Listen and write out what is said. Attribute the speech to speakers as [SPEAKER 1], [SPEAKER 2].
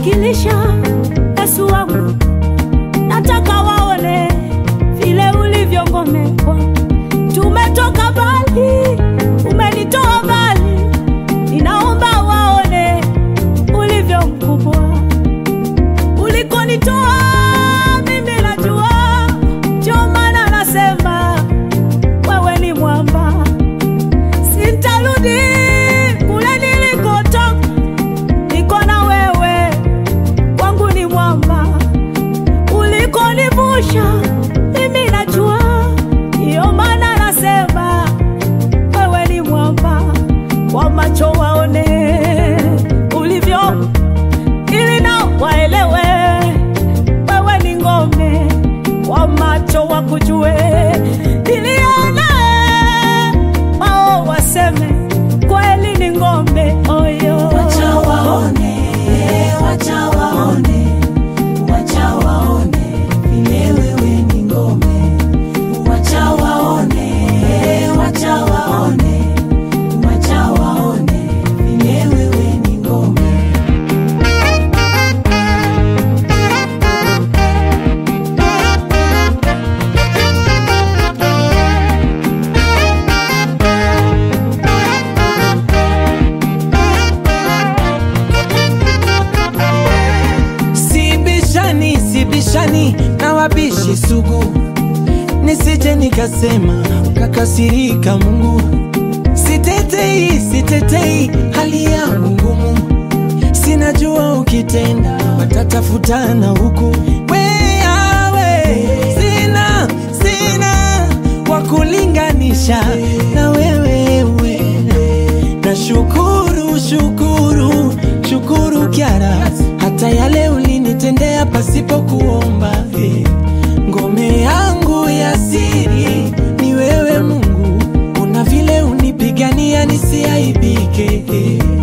[SPEAKER 1] kuwakilisha Yesu wangu, nataka waone vile ulivyo ngome kwangu. Tumetoka mbali, umenitoa mbali, ninaomba waone ulivyo mkubwa ulikonitoa. Mimi najua, ndio maana nasema wewe ni mwamba, sintarudi kule nilikotoka, niko na wewe, wangu ni mwamba ulikonivusha mimi najua, ndiyo maana nasema wewe ni mwamba, kwa macho waone ulivyo, ili na waelewe wewe ni ngome, kwa macho wakujue, ilione wao waseme kweli ni ngome oyo.
[SPEAKER 2] Wacha waone, wacha waone, wacha waone vile wewe ni ngome. Wacha waone, wacha waone, wacha waone vile wewe ni ngome.
[SPEAKER 3] Sibishani, sibishani na wabishi sugu, nisije nikasema ukakasirika Mungu. Sitetei, sitetei hali yangu ngumu, sinajua ukitenda watatafutana huku. Wewe sina, sina wa kulinganisha na wewe, we. na shukuru, shukuru, shukuru Kyara, hata yale ulinitendea pasipo kuomba. eh. Ngome yangu ya siri ni wewe Mungu, una vile unipigania nisiaibike. eh.